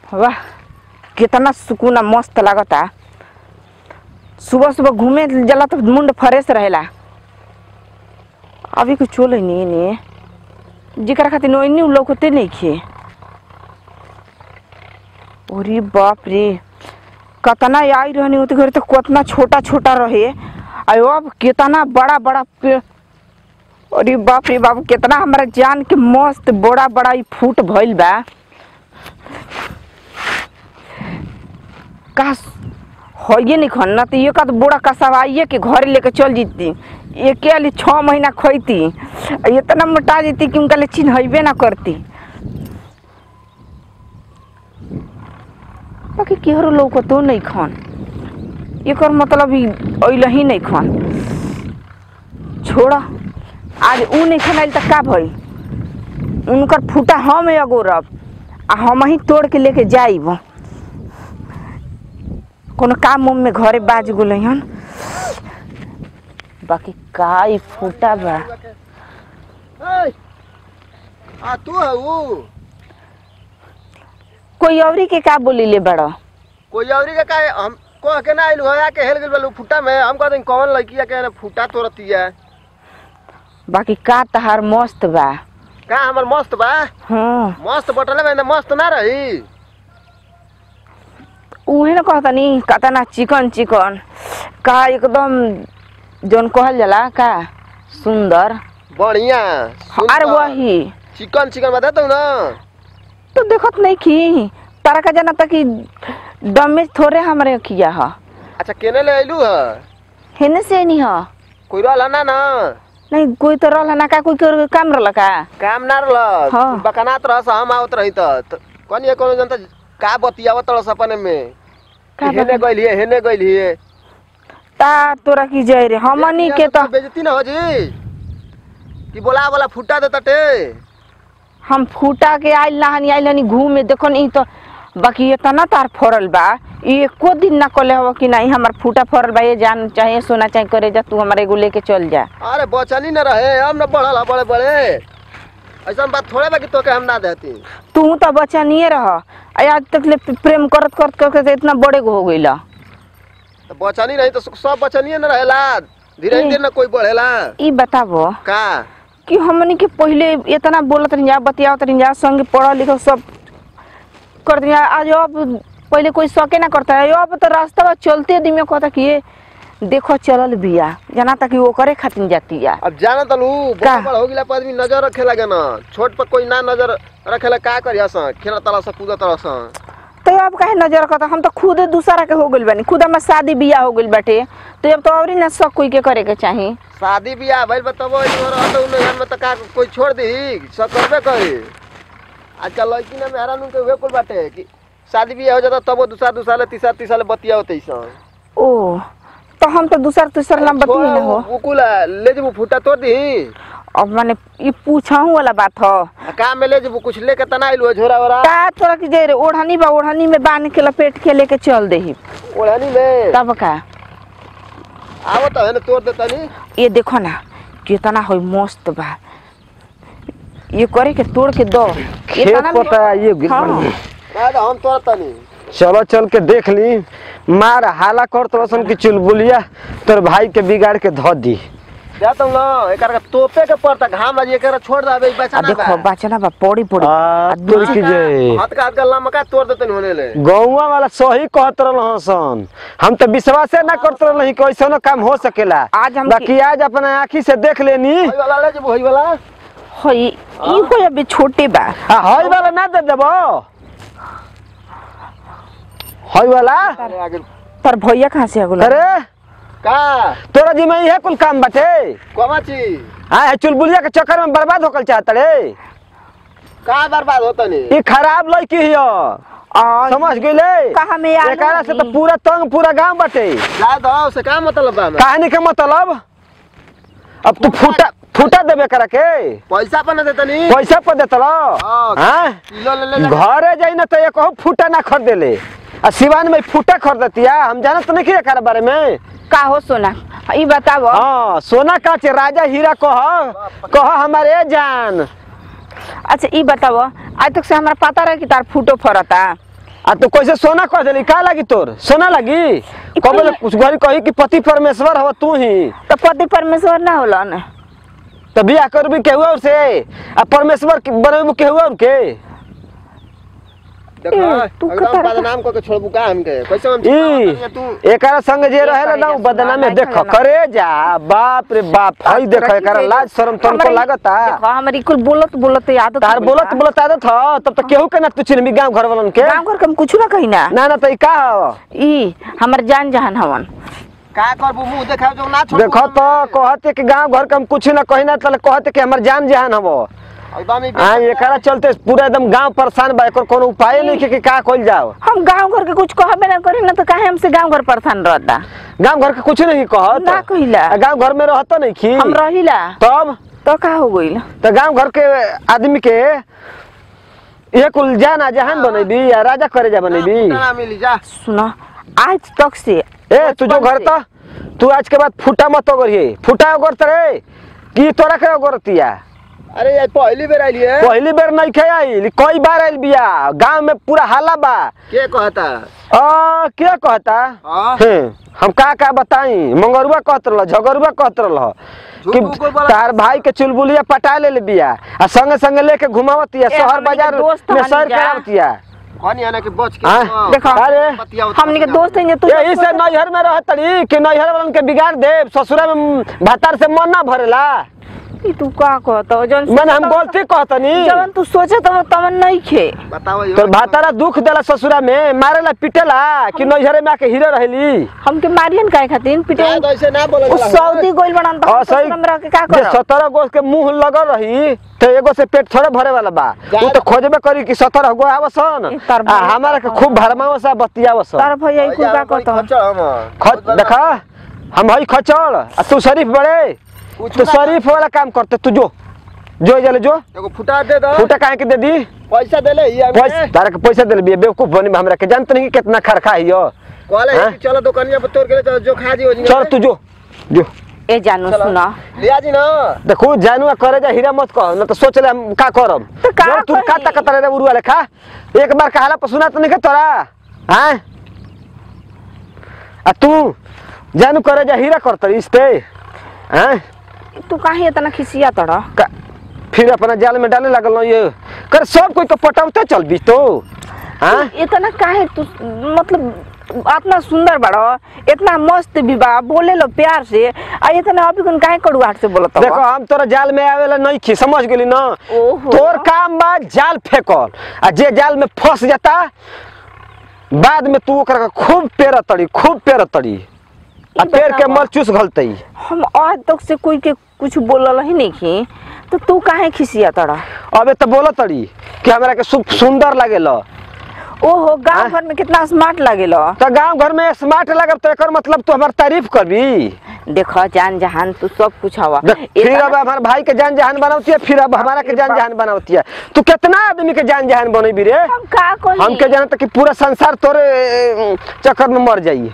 वाह कितना सुकून आ मस्त लागता सुबह सुबह घूमे जला तो मुंड फ्रेश रहेला अभी कुछ चोले नहीं ने जिकरा खातिर नोइनी लौकते नहीं खे अरे बाप रे कतना आई रहनी होती घर तो कितना छोटा छोटा रहे अयो अब कितना बड़ा बड़ा पेड़ अरे बाप रे बाप कितना हमारा जान के मस्त बड़ा बड़ा ई फूट भइल बा का होइए नहीं खन ना तो ये का तो बूढ़ा कसवाइए के घर लेके चल जीती एक आली छः महीना खोती इतना मोटा जीती कि उनका ले चिन्हबे ना करती बाकी केहरो लोग तो नहीं खन एकर मतलब ही अइल ही नहीं खन छोड़ा आज ऊ नहीं खनाइल त का भई उनकर फूटा हम अगोरब आ हम ही तोड़ के लेके जाइब कोनो काम उम में घरे बाज गेल हन बाकी का ई फूटा बा ए, आ तू है वो कोई औरी के का बोली ले बड़ा कोई औरी के का हम को के ना आइलू है के हेल गेल बलू फुटा में हम कहते कौन लड़की के ने फुटा तोड़ती है बाकी का तहार मस्त बा का हमर मस्त बा हाँ मस्त बटले में ना मस्त ना रही उहे न कहतनी कतना चिकन चिकन का एकदम जौन कहल जाला का सुंदर बढ़िया अरे वही चिकन चिकन बता दो ना तो देखत नहीं की तारा का जाना कि डमेज थोड़े हमारे किया ह अच्छा केने ले आइलू है हेने से नहीं ह कोई रहला ना ना नहीं कोई तो रहला ना का कोई के काम रहला का काम ना रहल हाँ। बकनात रहस हम आवत रही त कौन ये कोनो जनता का बतियावत रहस अपने में का कि हेने बता- गइल हिए हेने गइल हिए ता तोरा की जय रे हमनी के तो बेजती ना हो जी कि बोला बोला फुटा दे तटे हम फूटा के आइल नहानी आइल हनी घूमे देखो नहीं तो बाकी इतना तार फरल बा ई एको दिन ना कले हो कि नहीं हमार फूटा फरल बा ये जान चाहे सोना चाहे करे जा तू हमारे एगो लेके चल जा अरे बचनी न रहे हम न बढ़ल बड़े बड़े ऐसा बात थोड़े बा कि तोके हम ना देती तू तो बच्चा नहीं रह आ आज तक ले प्रेम करत करत करके तो इतना बड़े गो हो गइला तो बचनी नहीं तो सब बचनी न रहेला धीरे ए। धीरे न कोई बढ़ेला ई बताबो का कि हमनी के पहले इतना बोलत रही जा बतियावत रही जा संगे पढ़ल लिखल सब कर दिया आज अब पहले कोई शौके ना करता है अब तो रास्ता बा चलते दिन में कहता कि ये देखो चलल बिया जाना था कि वो करे खातिर जाती है अब जाना तलू का? बड़ बड़ हो गिला पर आदमी नजर रखे लगे ना छोट पर कोई ना नजर रखेला का करिया सा खेला तला सा कूदा तला सा तो अब काहे नजर करता हम तो खुद दूसरा के हो गइल बानी खुद हमार शादी बियाह हो गइल बाटे तो अब तो और ना शौक कोई के करे के चाही शादी बियाह भइल बताबो इधर रहत उन घर में त का कोई छोड़ दी सब करबे करी आजकल लड़की ना मेहरा नु के वे कुल बाटे कि शादी बियाह हो जाता तब वो दूसरा दूसरा ले तीसरा तीसरा ले बतिया होते सा ओ तो हम तो दूसरा तीसरा नाम बतिए ना हो उकुल ले जब फूटा तोड़ दी अब माने ई पूछाहू वाला बात हो आ काम में ले जब कुछ लेके तना आइलो झोरा वरा का तोरा की जे रे ओढ़नी बा ओढ़नी में बांध के लपेट के लेके चल देही ओढ़नी में तब का आवो तो है ना तोड़ देतनी ये देखो ना कितना हो मस्त बा ये करे के तोड़ के दो खेत इतना में- पता ये गिर हाँ। पड़ी। ना तो हम तोड़ तनी चलो चल के देख ली मार हाला कर तो की चुलबुलिया तोर भाई के बिगाड़ के धो दी जाता हूँ ना एक का तोपे के पड़ता घाम लगी एक छोड़ दे अबे आ बचा ना देखो बचना बा पौड़ी पौड़ी आ, आ तोर दूसरी- की जे हाथ का हाथ का लमका तोड़ देते होने ले गौवा वाला सही कहत रहल सन हम तो विश्वास ना करत रहल कि ऐसा काम हो सकेला आज हम बाकी आज अपना आँखी से देख लेनी वही वाला ले जब वही वाला होई ई हो अबे छोटे बा आ हई वाला ना दे देबो हई वाला अरे आगे पर भैया कहाँ से अगुला अरे का तोरा जी में इहे कुल काम बाटे कमा ची हाँ चुलबुलिया के चक्कर में बर्बाद होकल चाहत रे का बर्बाद होता नहीं ई खराब लड़की हियो आ, समझ गइले कहाँ में आलू एकरा से तो लगी? पूरा तंग पूरा गांव बाटे जा दो से का मतलब बा हमें? कहानी के मतलब अब तू फूटा फूटा देबे करा के पैसा पर ना देता नहीं पैसा पर देत हाँ। हाँ किलो ले ले ले। घरे जाई ना तो एक फूटा ना खरीदेले आ सिवान में फूटा खरीदतिया हम जानत नहीं एकरा बारे में का हो सोना ई बताबो हाँ सोना काचे राजा हीरा कह कह हमारे जान अच्छा ई बताबो आज तक से हमारा पता रहे कि तार फूटो फरता आ तू कैसे सोना कह देली का लागी तोर सोना लागी कबे कुछ घरी कही कि पति परमेश्वर हव तू ही तो पति परमेश्वर ना होला न तो बियाह करबी केहू और से आ परमेश्वर के बनबू केहू और के देखो ए, तू एकदम कतर- बदनाम करके छोड़बू का हमके कैसे हम ई छिपावत तू एकरा संग जे रहे करेगा, ना उ बदनामे सुना, देखो नहीं करे जा बाप रे बाप हई देखो रखी एकरा जाइए। लाज शरम तनको हमारी- लागता देखो हमारी कुल बोलत बोलत आदत तार हो बोलत गइल बा। बोलत आदत ह तब तो केहू के ना तू चिन्हबी गांव घर वालन के गाँव घर के हम कुछ ना कही ना ना ना तो ई का हव ई हमर जान जहान हवन का करबू मुंह देखाव जो ना छोड़ देखो तो कहते कि गांव घर के हम कुछ ना कही ना तले कहते कि हमर जान जहान हव एकदम ही आ एकरा चलते पूरा एकदम गांव परेशान बा एकर कोनो उपाय नहीं कि कि का कइल जाओ हम गांव घर के कुछ कहबे ना करी ना तो काहे हमसे गांव घर परेशान रहता गांव घर के कुछ नहीं कहत ना कहिला। आ गांव घर में रहत नहीं की हम रहिला तब तो का हो गइल तो गांव घर के आदमी के ये कुल जाना जहान बनेबी या राजा करे जा बनेबी ना मिली जा सुनो आज तक से ए तू जो घर से- तो तू आज के बाद फूटा मत ओगरिए फूटा ओगरत रे की तोरा के ओगरतिया अरे यार पहली बेर आइली है पहली बेर नहीं खे आइल कई बार आइल बिया गांव में पूरा हाला बा के कहता आ क्या कहता हाँ। हैं, हम का का बताई मंगरुआ कहत रहल झगरुआ कहत रहल झूठ कि मूठ कोई बोला- तार भाई के चुलबुलिया पटा ले ले बिया आ संगे संगे लेके घुमावतिया ए, शहर हमनी के बाजार दोस्त में हनी सैर जा। करावतिया कौन याना के बच के हाँ, हाँ, देखो अरे, बतियाओ तो हमनी के बतियाओ। दोस्त हैं जे तू ये इसे नैहर में रहत तड़ी कि नैहर वालन के बिगाड़ दे ससुरा में भातार से मन ना भरेला ई तू का कहत जन मैंने हम गलती कहतनी जवन तू सोचत हो तमन नहीं खे बताओ यो। तो भातारा दुख देला ससुरा में मारेला पिटेला कि नैहरे में आके हीरो रहली हमके मारियन काहे खातिर पिटे ना तो ऐसे ना बोले उ सऊदी गोइल बनन तो और हम सही ससुर में रह के का जे करब सत्रह गो के मुंह लगल रही तो एगो से पेट थोड़े भरे वाला बा जा- उ तो खोजबे करी कि सत्रह गो आवसन ए, तार आ भैया हमारा के खूब भरमावस आ बतियावसन तार भैया ई कुल का कहत खच्चर हम खच देखा हम हई खचड़ आ तू शरीफ बड़े कुछ तू ना- शरीफ वाला काम करते तू जो जो जले जो एगो फुटा दे दो फूटा काहे के दे दी पैसा दे ले ये पैसा तारा के पैसा दे बिया बेवकूफ बनी हमरा के जानत नहीं कि कितना खरखा हियो कहले हाँ? कि चलो दुकानिया पर तोड़ के ले चलो जो खा जी हो चल तू जो जो ए जानू सुना लिया जी ना देखो जानू करे जा हीरा मत कह न तो सोच ले हम का करब तो का जब तू कही? का तक रे उरुआ लेखा एक बार कहला पर सुना तो नहीं के तोरा हैं आ तू जानू करे जा हीरा करत इस पे हैं तू काहे इतना खिसिया तड़ का- फिर अपना जाल में डाले लगल न ये कर सब कोई तो पटावते चल भी तो हैं इतना काहे तू मतलब इतना सुंदर बड़ो इतना मस्त भी बा बोले लो प्यार से आ इतना अभी कौन काहे कड़ुआट से बोलत देखो हम तोरा जाल में आवेला नहीं खी समझ गेली ना ओहो। तोर काम बा जाल फेंकल आ जे जाल में फंस जाता बाद में तू ओकरा के खूब पेर तड़ी खूब पेर तड़ी आ ई पेड़ के बतावा। मर चूस घलतई हम आज तक से कोई के कुछ बोलल ही नहीं की तो तू काहे खिसिया तड़ा अबे तो बोल तड़ी कि हमरा के सु, सुंदर लागेला ओहो गांव हाँ? घर में कितना स्मार्ट लागेलो तो गांव घर में स्मार्ट लगब तो एकर मतलब तू हमार तारीफ करबी देखो जान जहान तू सब कुछ हवा देख, फिर इतना- अब हमारे भाई के जान जहान बनावती है फिर अब हमारा के जान जहान बनावती है तू कितना आदमी के जान जहान बनेबी रे हम का कही हमके जानत कि पूरा संसार तोरे ए, चक्कर में मर जाई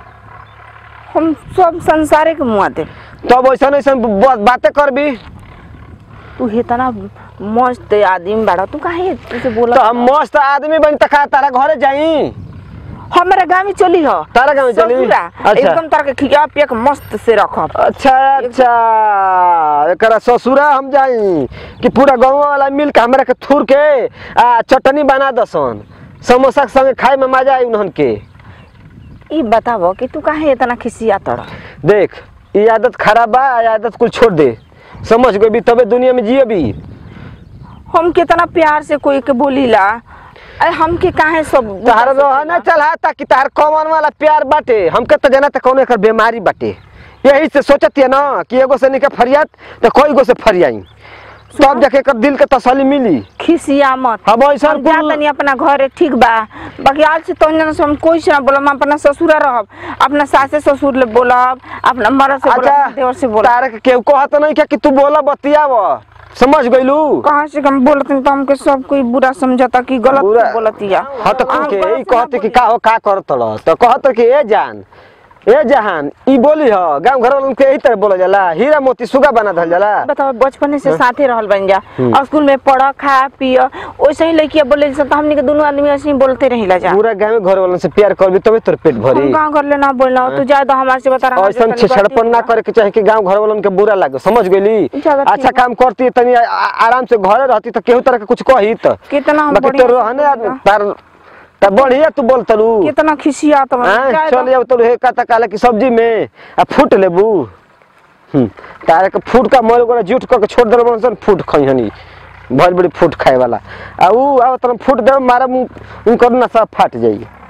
हम सब संसारे के मुआ दे तब ऐसा ऐसा बातें करबी तू इतना मस्त आदमी बड़ा तू काहे तुझे बोला तो हम मस्त आदमी बन तक तारा घरे जाई हमारे गाँव में चली हो तारा गाँव में चली? ससुरा, अच्छा। एकदम तार के खिया पिया के मस्त से रखब अच्छा अच्छा एकरा ससुरा हम जाई कि पूरा गाँव वाला मिल के हमरा के थूर के आ चटनी बना दसन समोसा के संगे खाए में मजा आई उन्हन के ई बताबो कि तू काहे इतना खिसिया तड़ देख ये आदत खराब बा ये आदत कुल छोड़ दे समझ गई तबे दुनिया में जिए भी हम कितना प्यार से कोई के बोलीला अरे हमके काहे सब तहार रहना चला ताकि तहार कौन वाला प्यार बाटे हमके तो जाना कौन एकर बीमारी बाटे यही से सोचत है ना कि एगो से निके फरियात तो कोई गो से फरियाई तब जाके एकर दिल के तसल्ली मिली खिसिया मत हम ऐसा हम जा तनी अपना घरे ठीक बा बाकी आज से तो जना से हम कोई से ना बोलब हम अपना ससुरा रहब अपना सासे ससुर ले बोलब अपना मरद से बोलब अच्छा देवर से बोलब तारे के केहू कहत नहीं क्या कि तू बोला बतियाव समझ गइलू कहाँ से हम बोलत हन तो हमके सब कोई बुरा समझता कि गलत बुरा- बोलतिया हाँ तो हम के गलत ई से ना कहते कि बोली। का हो का करत रह तो कहत कि ए जान ए जहान ई बोली ह गांव घर वालन के यही तरह बोला जाला हीरा मोती सुगा बना धल जाला बताओ बचपन से साथे रहल बन जा हम्म। और स्कूल में पढ़ खा पिय वैसे ही लड़किया बोले सब तो हमनी के दोनों आदमी ऐसे ही बोलते रहिला जा पूरा गांव घर वालन से प्यार करबी तबे तोर पेट भरी हम गाँव घर ले ना बोलना तू ज्यादा हमारे से बता रहा ऐसा छेड़पन ना करे के चाहे कि गांव घर वालन के बुरा लागे समझ गेली ज्यादा ठीक अच्छा बा। काम करती तनी आ- आ- आराम से घरे रहती तो केहू तरह के कुछ कही त कितना हम बाकी बढ़िया तो से रहने बोलेला। तार तार बढ़िया तू बोल तलू कितना खिसिया तो हाँ, चल जाओ तो हे कहता काले की सब्जी में आ फूट लेबू हम्म, तारे के फूट का मोल गोरा जूठ करके छोड़ देल बन फूट खई हनी भल बड़ी फूट खाए वाला आ ऊ आ तरह फूट दे मारा मुंह उनकर नसा फाट जाई